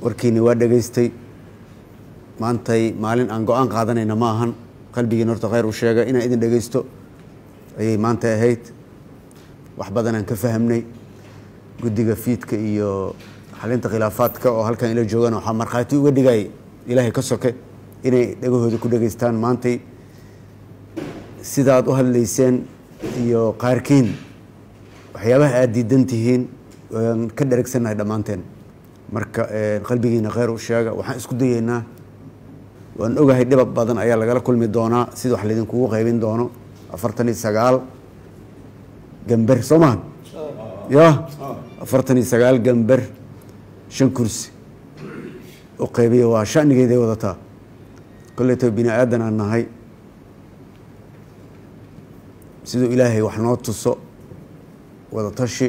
warkiini waa dhegaystay maantay maalin aan go-aan qaadanayna ma ahan qalbigiina horta khayr u sheega inaan idin dhegaysto ayay maanta ahayd wax badanaan ka fahamnay guddiga fiidka iyo xalinta khilaafaadka oo halkan ila joogaan waxaa markhaati uga dhigay ilaahay ka soke inay dhegahooda ku dhegaystaan maantay sidaad u hadlayseen iyo qaarkiin waxyaabaha aada diidan tihiin waan ka dheregsannahay dhammaanteen marka qalbigiina khayr u sheega waxaan isku dayeynaa waan ogahay dhibab badan ayaa lagala kulmi doonaa sida wax laydinkugu qaybin doono afartan iyo sagaal gamber soo maha ya afartan iyo sagaal gamber shan kursi u qaybiya waa shanigeeday wadataa koleyto bini aadan aan nahay siduu ilaahay wax noo tuso wadatashi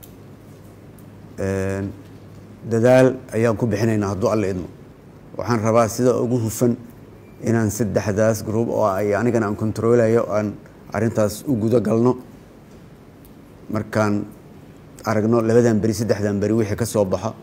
dadaal ayaan ku bixinaynaa hadduu alla idmo waxaan rabaa sida ugu hufan inaan saddexdaas group oo ay anigana aan controlayo aan arrintaas u gudo galno markaan aragno labadan beri saddexdan beri wixii ka soo baxa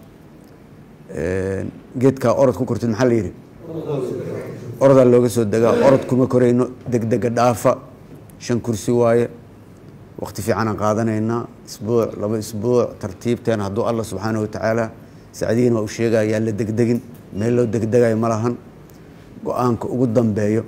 geedkaa orod ku kortid maxaa la yidhi orodaa looga soo degaa orod kuma korayno degdega dhaafa shan kursi waaye waqti fiican aan qaadanaynaa isbuuc laba isbuuc tartiibteen hadduu allah subxaana watacaala sacdigiina waa u sheegaya yaan la degdegin meel loo degdegayo ma lahan go-aanka ugu dambeeyo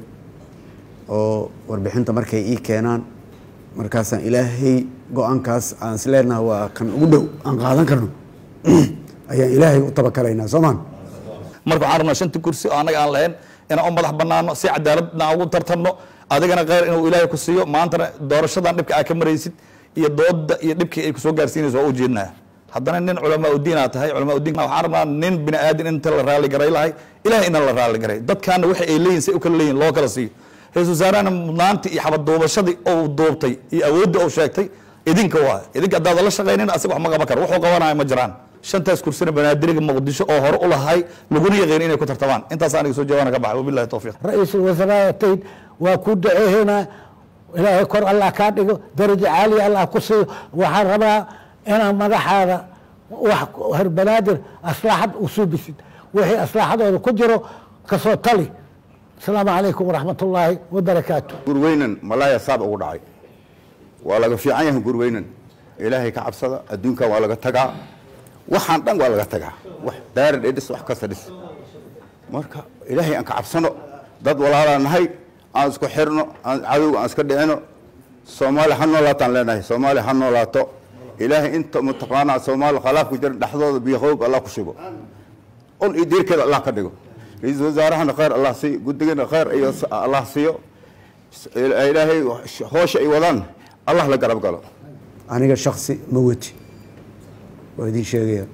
oo warbixinta markay ii keenaan markaasaan ilaahay go-aankaas aan is leenaha waa kan ugu dhow aan qaadan karno ayaan ilaahay u tabakalaynaa soomaan marka waxaan rabnaa shanti kursi oo annaga aan lahayn inaan u madax banaano si cadaaladna aan ugu tartanno adigana kheyr inuu ilaahay ku siiyo maantana doorashadan dhibka aad ka maraysid iyo dooda iyo dhibkii ay kusoo gaarsiinayso waa u jeednaa haddana nin culamaa udiin aad tahay culamaa udiin waxaan rabnaa nin bini aadin inta la raali garay lahay ilahay inaan la raali garay dadkaana waxa ay leeyihin say u kala leeyihin loo kala siiyo ra-isul wasaarahana mudnaantii iyo xabaduubashadii ou duubtay iyo awooddii ou sheegtay idinka waa idinka haddaad la shaqaynin asaga wax ma qaban karo wuxuu qabanaya ma jiraan shantaas kursina banaadiriga muqdisho oo hore u lahay laguna yaqiin inay ku tartamaan intaas aniga soo jawaana ka baxay wabillahi tawfiiq ra-iisul wasaaraatayd waa ku duceeynaa ilaahay kor allah kaa dhigo darajo caaliya allah ku siiyo waxaan rabaa inaan madaxaada wax herbanaadir aslaaxad usuubisid wixii aslaaxadooda ku jiro kasoo tali asalaamu calaykum waraxmat ullaahi wabarakaatu gurweynan malaaya saab ugu dhacay waa laga fiican yahay gurweynan ilaahay ka cabsada adduunkan waa laga tagaa waxaan dhan waa laga tagaa wax daara dhis wax kasta dhis marka ilaahay aan ka cabsano dad walaalaa nahay aan isku xirno aan cadowga aan iska dhicino soomaaliya ha noolaataan leenahay soomaaliya ha noolaato ilaahay inta mataqaanaa soomaaliya khalaaf ku jiran dhexdooda biyoqoog allah ku shugo ol iyo diirkeeda allah ka dhigo ra-iisul wasaarahana khayr allah siiyo guddigana khayr iyo allah siiyo ilaahay hoosha ay wadaan allah la garab galo aniga shaksi ma weti waa idin sheegaya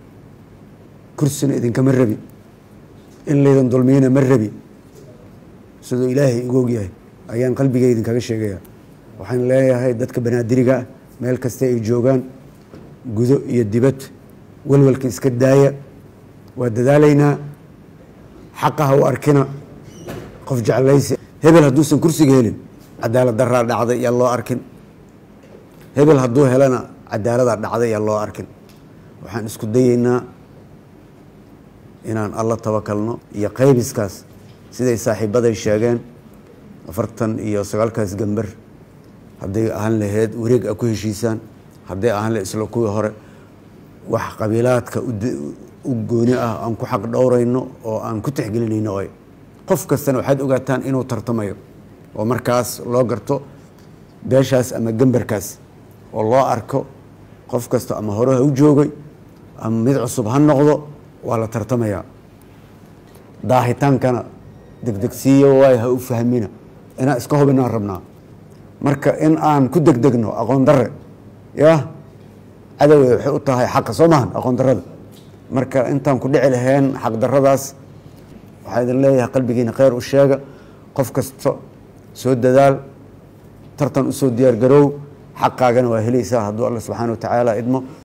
kursina idinkama rabi in laydan dulmiyana ma rabi siduu ilaahay igu ogyahay ayaan qalbiga idinkaga sheegaya waxaan leeyahay dadka banaadiriga ah meel kasta ay joogaan gudo iyo dibad walwalka iska daaya waa dadaalaynaa xaqaha u arkina qof jeclaysi hebel hadduusan kursiga helin cadaalad daraa dhacday yaa loo arkin hebel hadduu helana cadaaladaa dhacday yaa loo arkin waxaan isku dayeynaa inaan alla tabakalno iyo qaybiskaas siday saaxiibaday sheegeen afartan iyo sagaalkaas gamber hadday ahaan laheyd wareeg a ku heshiisaan hadday ahaan lahed isla kuwii hore wax qabiilaadka u gooni ah aan ku xaq dhowrayno oo aan ku tixgelinayno oy qof kastana waxaad ogaataan inuu tartamayo oo markaas loo garto beeshaas ama gemberkaas oo loo arko qof kasta ama hore ha u joogay ama mid cusub ha noqdo waa la tartamayaa daahitaankana degdegsiiyo waay ha u fahmina inaan iska hubinaan rabnaa marka in aan ku degdegno aqoon darre ya cadowey waxay u tahay xaqa soo maahan aqoon darrada marka intaan ku dhici lahayn xaq darradaas waxaa idin leeyahay qalbigiina khayr u sheega qof kasta soo dadaal tartan usoo diyaar garoow xaqaagana waa helaysaa hadduu alla subxaana wa tacaala idmo